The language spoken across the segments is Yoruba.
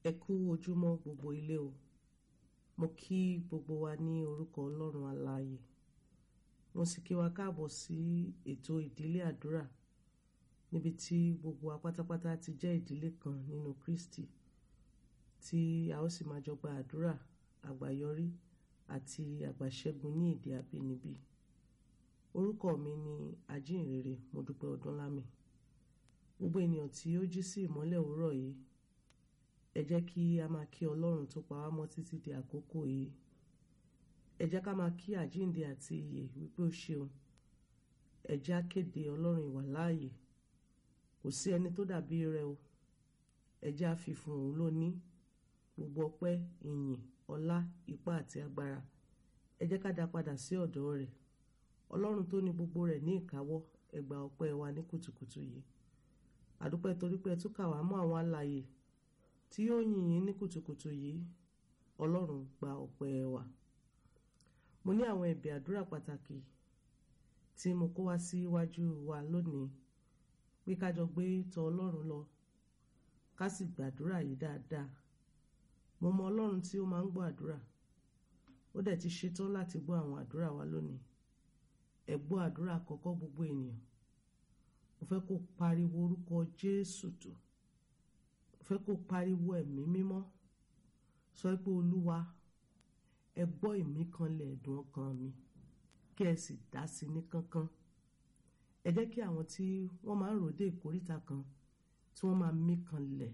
ẹ kú ojúmọ́ gbogbo ilé o mo kí gbogbo wa ní orúkọ ọlọ́run alààyè mo sì kí wa káàbọ̀ sí ètò ìdílé àdúrà níbi tí gbogbo wa pátápátá ti jẹ́ ìdílé kan nínú Kristi tí a ó sì máa jọ gba àdúrà àgbáyọrí àti àgbàṣẹ́gun ní èdè abínibí orúkọ mi ni ajínrere Modúpẹ́ Ọdúnlámì gbogbo ènìyàn tí ó jí sí ìmọ́lẹ̀ òwúrọ̀ yìí ẹ jẹ́ kí a máa kí ọlọ́run tó pa wá mọ́ títí di àkókò yìí ẹ jẹ́ ká máa kí àjíǹde àti ìyè wípé ó ṣeun ẹ jẹ́ á kéde ọlọ́run ìwà láàyè kò sí ẹni tó dàbí rẹ̀ o ẹ jẹ́ á fi fún òun lóní gbogbo ọpẹ́ ìyìn ọlá ipá àti agbára ẹ jẹ́ ká dá padà sí ọ̀dọ̀ rẹ̀ ọlọ́run tó ní gbogbo rẹ̀ ní ìkáwọ́ ẹ gba ọpẹ́ wa ní kùtùkùtù yìí àdúpẹ́ torí pé ẹ tún kà wá mọ́ àwọn alààyè tí yóò yìn yín ní kùtùkùtù yìí ọlọ́run gba ọpẹ́ wa mo ní àwọn ẹ̀bẹ̀ àdúrà pàtàkì tí mo kó wá síwájú wa lónìí pé ká jọ gbé tọ̀ ọlọ́run lọ ká sì gbàdúrà yìí dáadáa mo mọ ọlọ́run tí ó máa ń gbọ́ àdúrà ó dẹ̀ ti ṣetán láti gbọ́ àwọn àdúrà wa lónìí ẹ gbọ́ àdúrà àkọ́kọ́ gbogbo ènìyàn mo fẹ́ kó pariwo orúkọ Jésù tó fẹ́ kó pariwo ẹ̀mí mímọ́ sọ pé olúwa ẹ gbọ́ ìmí kanlẹ̀ ẹ̀dùn ọkàn mi kí ẹ sì dá sí ní kánkán ẹ jẹ́ kí àwọn tí wọ́n máa ń ròde ìkóríta kan tí wọ́n máa mí kanlẹ̀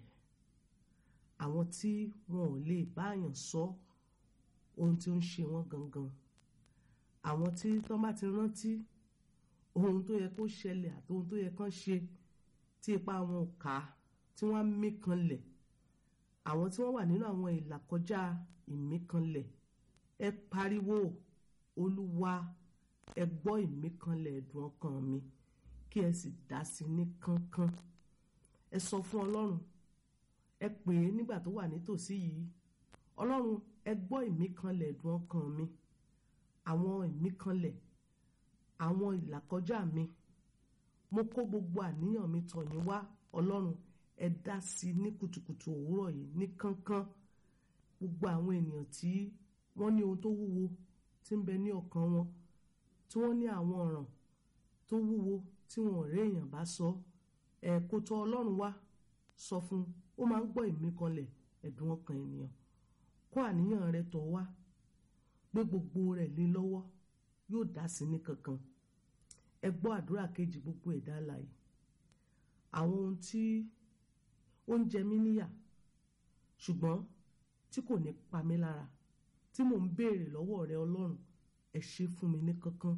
àwọn tí wọn ò lè báyàn sọ ohun tí ó ń ṣe wọ́n gangan àwọn tí tọ́ bá ti rántí ohun tó yẹ kó ṣẹlẹ̀ àti ohun tó yẹ kán ṣe tí ipa wọn ò ká tí wọ́n á mí kanlẹ̀ àwọn tí wọ́n wà nínú àwọn ìlàkọjá ìmí kanlẹ̀ ẹ pariwo olúwa ẹ gbọ́ ìmí kanlẹ̀ ẹ̀dùn ọkàn mi kí ẹ sì dá sí ní kánkán ẹ sọ fún ọlọ́run ẹ pè é nígbà tó wà nítòsí yìí ọlọ́run ẹ gbọ́ ìmí kanlẹ̀ ẹ̀dùn ọkàn mi àwọn ìmí kanlẹ̀ àwọn ìlàkọjá mi mo kó gbogbo àníyàn mi tọ̀ yín wá ọlọ́run ẹ dá sí i ní kùtùkùtù òwúrọ̀ yìí ní kánkán gbogbo àwọn ènìyàn tí wọ́n ní ohun tó wúwo tí ń bẹ ní ọkàn wọn tí wọ́n ní àwọn ọ̀ràn tó wúwo tí wọn ò rí èèyàn bá sọ ẹ kó tọ̀ ọlọ́run wá sọ fún ó máa ń gbọ́ ìmí kanlẹ̀ ẹ̀dùn ọkàn ènìyàn kó àníyàn rẹ tọ̀ wá gbé gbogbo rẹ̀ lé lọ́wọ́ yóò dá sí ní kankan ẹ gbọ́ àdúrà kejì gbogbo ẹ̀dá alààyè àwọn ohun tí ó ń jẹ mí níyà ṣùgbọ́n tí kò ní pa mí lára tí mò ń béèrè lọ́wọ́ rẹ ọlọ́run ẹ ṣe fún mi ní kankan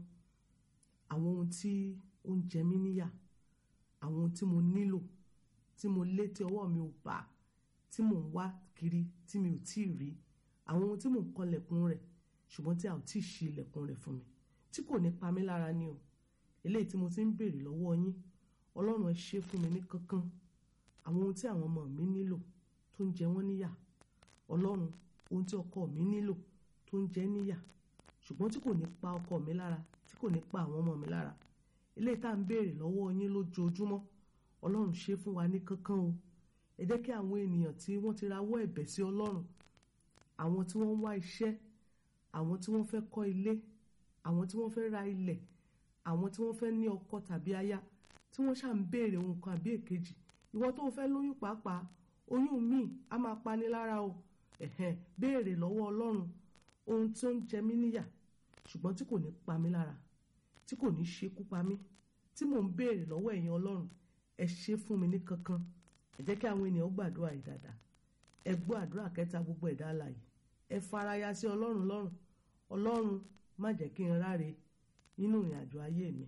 àwọn ohun tí ó ń jẹ mí níyà àwọn ohun tí mo nílò tí mo lé tí ọwọ́ mi ò bá tí mò ń wá kiri tí mi ò tí ì rí àwọn ohun tí mò ń kanlẹ̀kùn rẹ̀ ṣùgbọ́n tí a ò tí ì ṣí ilẹ̀kùn rẹ̀ fún mi tí kò ní pa mí lára ni o eléyìí tí mo ti ń béèrè lọ́wọ́ yín ọlọ́run ẹ ṣe fún mi ní kankan àwọn ohun tí àwọn ọmọ mi nílò tó ń jẹ wọ́n níyà ọlọ́run ohun tí ọkọ mi nílò tó ń jẹ níyà ṣùgbọ́n tí kò ní pa ọkọ mi lára tí kò ní pa àwọn ọmọ mi lára eléyìí tá à ń béèrè lọ́wọ́ yín lójoojúmọ́ ọlọ́run ṣe fún wa ní kankan o ẹ jẹ́ kí àwọn ènìyàn tí wọ́n ti rawọ́ ẹ̀bẹ̀ sí ọlọ́run àwọn tí wọ́n ń wá iṣẹ́ àwọn tí wọ́n fẹ́ kọ́ ilé àwọn tí wọ́n fẹ́ ra ilẹ̀ àwọn tí wọ́n fẹ́ ní ọkọ tàbí aya tí wọ́n ṣà ń béèrè ohun kan àbí èkejì ìwọ tó fẹ́ lóyún pàápàá oyún míì á máa pani lára o ẹ̀hẹ́n béèrè lọ́wọ́ ọlọ́run ohun tí ó ń jẹ mí níyà ṣùgbọ́n tí kò ní pa mí lára tí kò ní ṣekú pa mí tí mò ń béèrè lọ́wọ́ ẹ̀yin ọlọ́run ẹ ṣe fún mi ní kankan ẹ jẹ́ kí àwọn ènìyàn gbàdúrà yìí dáadáa ẹ gbọ́ àdúrà kẹta gbogbo ẹ̀dá alààyè ẹ faraya sí ọlọ́run lọ́rùn ọlọ́run má jẹ́ kí n ráre nínú ìrìn àjò ayé mi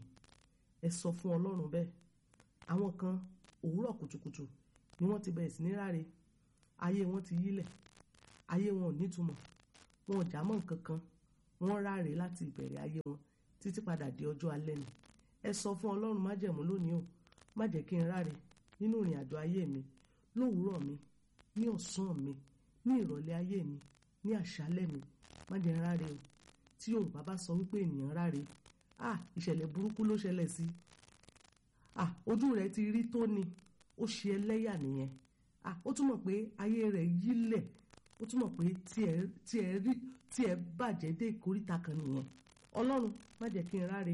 ẹ sọ fún ọlọ́run bẹ́ẹ̀ àwọn kan òwúrọ̀ kùtùkùtù ni wọ́n ti bẹ̀rẹ̀ sí ní ráre ayé wọn ti yílẹ̀ ayé wọn ò nítumọ̀ wọn ò já mọ́ nǹkan kan wọ́n ráre láti ìbẹ̀rẹ̀ ayé wọn títí padà di ọjọ́ alẹ́ ni ẹ sọ fún ọlọ́run májẹ̀mú lónìí o má jẹ́ kí n ráre nínú ìrìn àjò ayé mi lówùúrọ̀ mi ní ọ̀sán mi ní ìrọ̀lẹ́ ayé mi ní àṣálẹ́ mi má jẹ́ n ráre o tí yorùbá bá sọ wípé ènìyàn ráre ah ìṣẹ̀lẹ̀ burúkú ló ṣẹlẹ̀ sí ah ojú rẹ̀ ti rí tó ni ó ṣe ẹlẹ́yà nìyẹn ah ó túmọ̀ pé ayé rẹ̀ yílẹ̀ ó túmọ̀ pé tiẹ̀ tiẹ̀ rí tiẹ̀ bàjẹ́ dé ìkóríta kan nìyẹn ọlọ́run má jẹ́ kí n ráre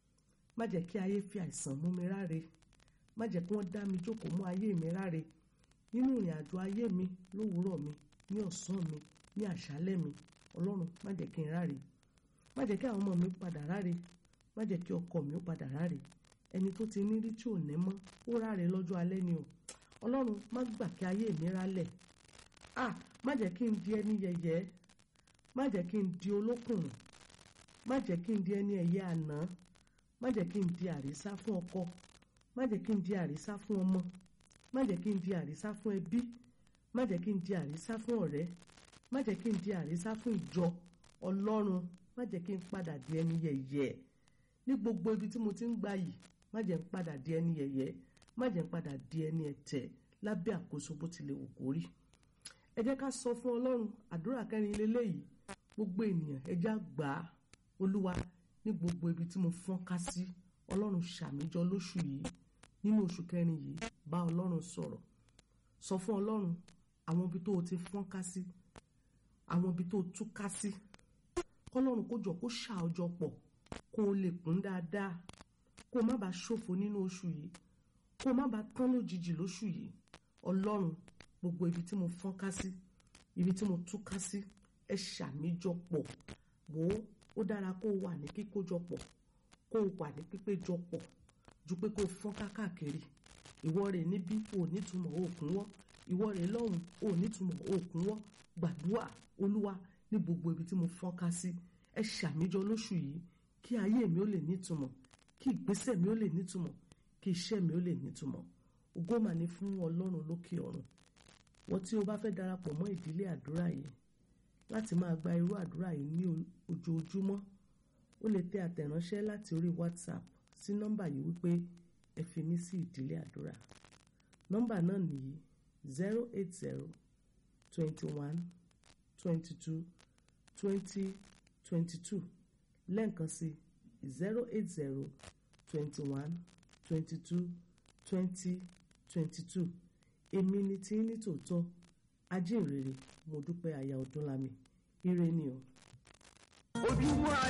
má jẹ́ kí ayé fi àìsàn mú mi ráre má jẹ́ kí wọ́n dá mi jókòó mú ayé mi ráre nínú ìrìn àjò ayé mi lówùúrọ̀ mi ní ọ̀sán mi ní àṣálẹ́ mi ọlọ́run má jẹ́ kí n ráre má jẹ́ kí àwọn ọmọ mi padà ráre má jẹ́ kí ọkọ mi ó padà ráre ẹni tó ti ní rí tí ò ní mọ́ ó ráre lọ́jọ́ alẹ́ ni o ọlọ́run má gbà kí ayé mi rálẹ̀ ah má jẹ́ kí n di ẹni yẹ̀yẹ́ má jẹ́ kí n di olókùnrin má jẹ́ kí n di ẹni ẹ̀yẹ àná má jẹ́ kí n di àrísá fún ọkọ má jẹ́ kí n di àrísá fún ọmọ má jẹ́ kí n di àrísá fún ẹbí má jẹ́ kí n di àrísá fún ọ̀rẹ́ má jẹ́ kí n di àrísá fún ìjọ ọlọ́run má jẹ́ kí n padà di ẹni yẹ̀yẹ́ ní gbogbo ibi tí mo ti ń gbà yìí má jẹ́ n padà di ẹni yẹ̀yẹ́ má jẹ́ n padà di ẹni ẹ̀tẹ̀ lábẹ́ àkóso bó tilẹ̀ wù kó rí ẹ jẹ́ ká sọ fún ọlọ́run àdúrà kẹrin lélẹ́yìí gbogbo ènìyàn ẹ já gbà á olúwa ní gbogbo ibi tí mo fọ́n ká sí ọlọ́run ṣàmìjọ lóṣù yìí nínú oṣù kẹrin yìí bá ọlọ́run sọ̀rọ̀ sọ fún ọlọ́run àwọn ibi tó o ti fọ́n ká sí àwọn ibi tó o tú ká sí kọ́lọ́run kó jọ kó ṣà ọjọ́ pọ̀ kó o lè kún dáadáa kó o má bàa ṣòfò nínú oṣù yìí kó o má bàa tán lójijì lóṣù yìí ọlọ́run gbogbo ibi tí mo fọ́n ká sí ibi tí mo tú ká sí ẹ ṣàmìjọpọ̀ wò ó ó dára kó o wà ní kíkójọpọ̀ kó o wà ní pípéjọpọ̀ ju pé kó o fọ́n káàkiri ìwọ rẹ̀ níbí ò nítumọ̀ òkun wọ́ ìwọ rẹ̀ lọ́hùn ò nítumọ̀ òkun wọ́ gbàdúrà olúwa ní gbogbo ibi tí mo fọ́n ká sí ẹ ṣàmìjọ lóṣù yìí kí ayé mi ó lè nítumọ̀ kí ìgbésẹ̀ mi ó lè nítumọ̀ kí iṣẹ́ mi ó lè nítumọ̀ ògo mà ní fún ọlọ́run lókè ọ̀run wọ́n tí o bá fẹ́ darapọ̀ mọ́ ìdílé àdúrà yìí láti máa gba irú àdúrà yìí ní ojoojúmọ́ o lè tẹ àtẹ̀ránṣẹ́ láti orí whatsapp sí nọ́mbà yìí wípé ẹ fi mí sí ìdílé àdúrà nọ́mbà náà nìyí zero eight zero twenty one twenty two twenty twenty two lẹ́ǹkan sí zero eight zero twenty one twenty two twenty twenty two èmi ni tí ní tòótọ́ ajínrere mo dúpẹ́ aya ọdúnlami ire ni o. ojúmọ́ ayé.